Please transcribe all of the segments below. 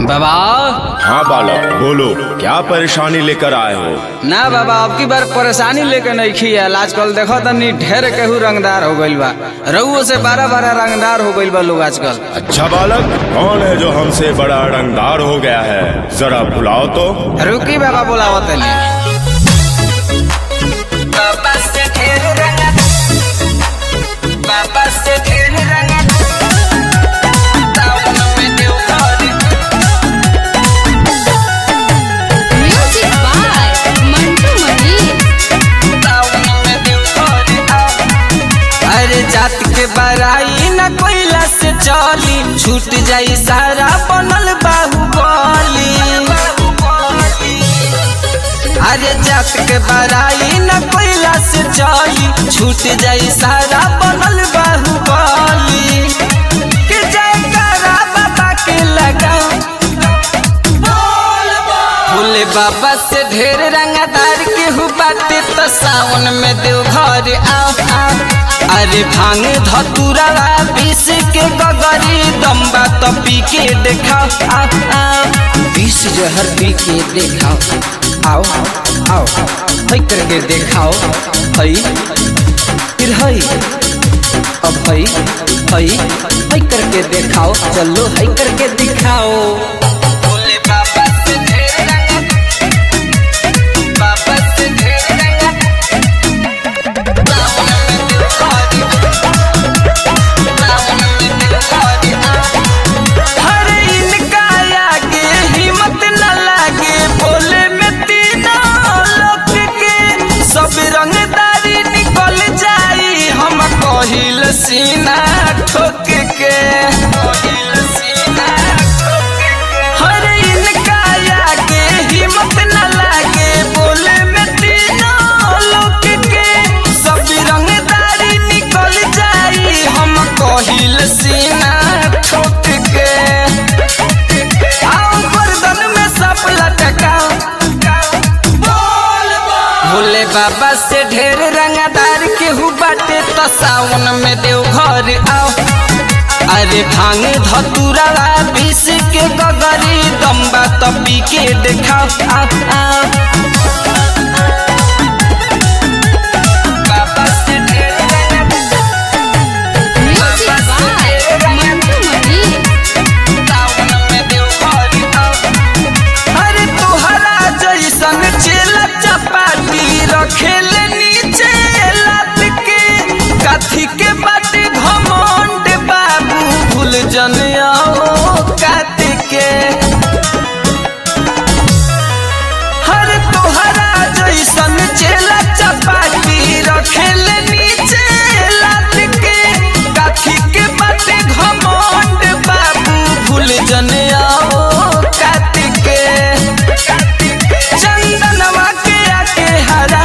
बाबा हाँ बालक बोलो क्या परेशानी लेकर आए हो ना बाबा अब की बार परेशानी लेके नहीं खियाल आजकल देखो तनी ढेर केहू रंगदार हो गइल बा रउओ से बारह बारह रंगदार हो गइल बा लोग आजकल अच्छा बालक कौन है जो हमसे बड़ा रंगदार हो गया है जरा बुलाओ तो रुकी बाबा बोलावो तनी बाबा से ढेर रंगा बाबा से ढेर रंगा टाउन में देव घर Music by Mantu Mani. अरे जात के बराई न कोइला से चली छूट जाई सारा बनल बाहुबली अरे जात के बराई न कोइला से चली छूट जाई सारा बनल बाहुबली के जयकारा बाबा के लगा भोले बाबा से ढेर रंगदार के हु बाटे तो सावन में देव घर आओ आओ अरे भांग धतुरा बीस के गगरी दम्बा तो पी के देखाओ आओ आओ बीस जहर पी के देखाओ आओ आओ हई करके देखाओ हई फिर हई अब हई हई हई करके दिखाओ चलो हई करके दिखाओ भोले बाबा से ढेर रंगा बाबा से ढेर रंगा सावन में दिल खारी सावन में दिल खारी हर इनका आगे हिम्मत न लागे बोले में तीनों लोग के सब रंगदारी निकल जाई हम कहिल सीना ठोक के कहिल सीना ठोक के हर इनका आगे हिम्मत न लागे बोले में तीनों लोग के सब रंगदारी निकल जाई हम कहिल सीना ठोक के आओ गर्दन में सब लटकाओ भोले बाबा से ढेर रंगदार के हु बाटे तो सावन में देव घर आओ अरे भांग धतुरा बीस के गगरी दम्बा तो पी के देखाओ आओ आओ बाबा से ढेर रंगदार Music by Mantu Mani. अरे तोहरा जैसन चेला चपाटी रखेल नीचे लात के काथी के बाटे घमंड बाबू भूल जन कात के हर तोहरा जैसन चेला चपाटी रखेल नीचे लात के काथी के बाटे घमंड बाबू भूल जन कात के चंदनवा के आके हरा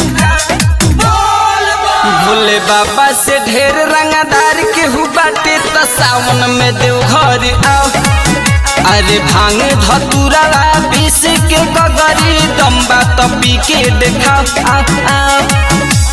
भोले बाबा से ढेर रंगदार के हु बाटे तो सावन में देव घर आओ अरे भांग धतुरा बीस के गगरी दम्बा तो पी के देखाओ आओ आओ